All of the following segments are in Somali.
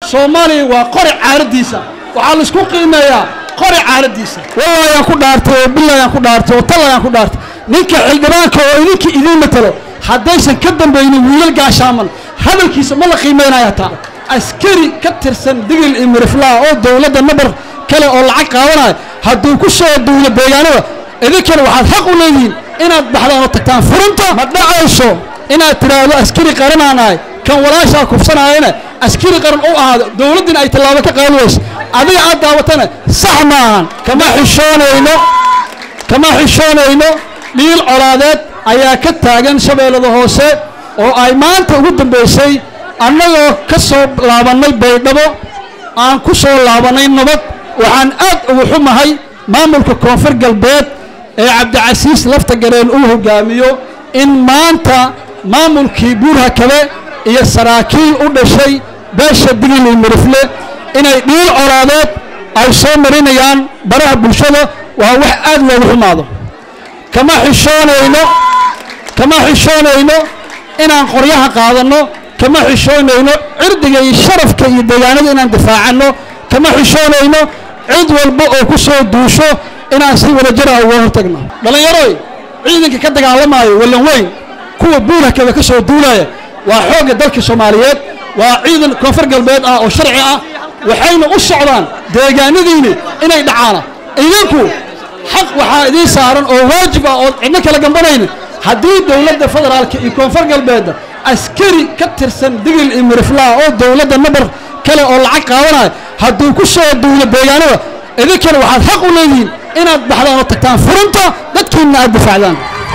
soomaaliya waa qori caaradiisa waxaa laisku qiimeeyaa qori caaradiisa wallayaan ku dhaartay oo bilayaan ku dhaartay oo tallayaan ku dhaartay ninka xildhibaanka oo idinka idiin matalo haddaysan ka dambaynin wiilal gaashaaman hadalkiisa ma la qiimaynaya taa askari ka tirsan digil iyo miriflaa oo dowladda nabar kale oo lacag qaadanaya hadduu ku soo duulo deegaanada idinkana waxaad xaq u leedihiin inaad baxdaan oo tagtaan furunta ma dhacayso inaad tidhaahdo askari qaranaanahay kan walaashaa kufsanaayana askari qaran u ahaado dowladdina ay tallaabo ka qaadi wayso adiga aad daawatana sax maahan kama xishoonayno kama xishoonayno dhiil colaadeed ayaa ka taagan shabeellada hoose oo ay maanta ugu dambaysay annagoo ka soo laabannay baydhabo aan ku soo laabannay nabad waxaan aad ugu xumahay maamulka koonfur galbeed ee cabdicasiis lafta gareen uu hogaamiyo in maanta maamulkii buurhakabe iyo saraakiil u dhashay beesha digili mirifle inay dhiil colaadeed ay soo marinayaan baraha bulshada waa wax aad loogu xumaado kama xishoonayno kama xishoonayno inaan qoryaha qaadanno kama xishoonayno cirdiga iyo sharafka iyo deegaanada inaan difaacanno kama xishoonayno cid walba oo ku soo duusho inaan si wadajara uga hortagno dhallinyaroy ciidanka ka dagaalamaayo wallan weyn kuwa buurhakaba ka soo duulaya waa xoogga dalka soomaaliyeed waa ciidan koonfur galbeed ah oo sharci ah waxayna u socdaan deegaanadiini inay dhacaana idinku xaq waxaa idiin saaran oo waajib ah ood cidno kala gambanaynin haddii dowladda federaalka iyo koonfur galbeedda askari ka tirsan digil iyo miriflaa oo dowladda nabar kale oo lacag qaadanaya hadduu ku soo duulo deegaanada idinkana waxaad xaq u leedihiin inaad baxdaan oo tagtaan furunta dadkiinna aad difaacdaan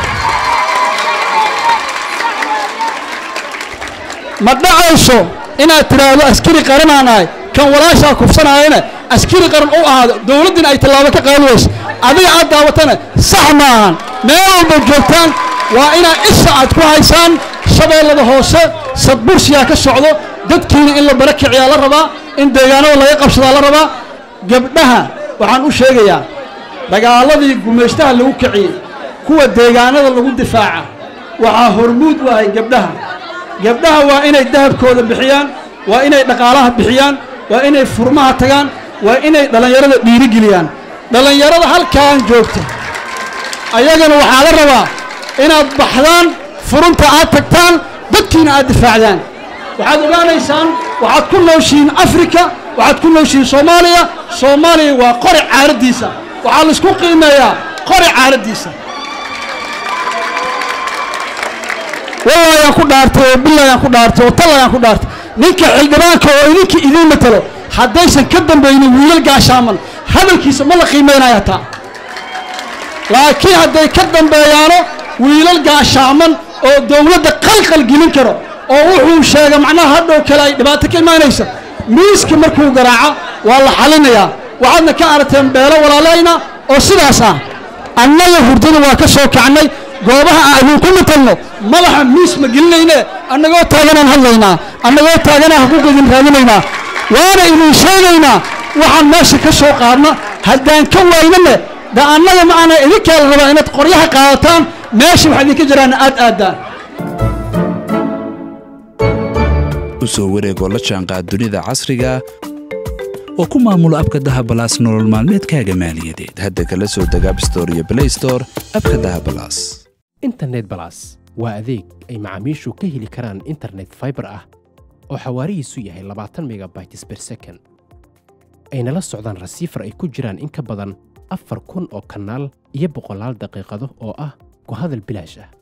ma dhacayso inaad tidhaahdo askari qaranaanahay kan walaashaa kufsanaayana askari qaran u ahaado dowladdina ay tallaabo ka qaadi wayso adiga aad daawatana sax maahan meel walba joogtaan waa inaad isha aad ku haysaan shabeellada hoose sadbursiyaa ka socdo dadkiina in la bara kiciyaa la rabaa in deegaanada laga qabsadaa la rabaa gabdhaha waxaan u sheegayaa dagaaladii gumaystaha lagu kiciyey kuwa deegaanada lagu difaaca waxaa hormuud u ahay gabdhaha gabdhaha waa inay dahabkooda bixiyaan waa inay dhaqaalaha bixiyaan waa inay furmaha tagaan waa inay dhallinyarada dhiirigeliyaan dhallinyarada halkaan joogta ayagana waxaa la rabaa inaad baxdaan furunta aad tagtaan dadkiina aad difaacdaan waxaad ogaanaysaan waxaad ku nooshihiin afrika waxaad ku nooshihiin soomaaliya soomaaliya waa qori caaraddiisa waxaa laisku qiimeeyaa qori caaraddiisa wallayaan ku dhaartay oo bilayaan ku dhaartay oo tallayaan ku dhaartay ninka xildhibaanka oo idinka idiin matalo haddaysan ka dambaynin wiilal gaashaaman hadalkiisa ma la qiimaynaya taa laakiin hadday ka dambeeyaano wiilal gaashaaman oo dowladda qalqal gelin karo oo wuxuu sheega macnaha hadhow kale ay dhibaato ka imaanaysa miiska markuu garaaco waa la xalinayaa waxaadna ka aragteen beelo walaalayna oo sidaas ah annaga hurdada waa ka soo kacnay goobaha aan idinku matalno madaxa miis ma gelinayne annagoo taaganaan hadlaynaa annagoo taaganaa xuquuq idin raadinaynaa waana idin sheegaynaa waxaan meesha ka soo qaadna haddaan ka waynane da annaga ma ana idinkaa la rabaa inaad qoryaha qaadataan meesha wax idinka jiraan aad aadaan u soo wareegoo la jaanqaad dunida casriga oo ku maamulo abka dahabalaas nolol maalmeedkaaga maaliyadeed hadda kala soo deg abstore iyo blaystore abka dahabalaas internet balas waa adeeg ay macaamiishu ka heli karaan internet fiber ah oo xawaarihiisu yahay labaatan megabytes per second ayna la socdaan rasiifar ay ku jiraan in ka badan afar kun oo kanaal iyo boqolaal daqiiqado oo ah ku hadal bilaash ah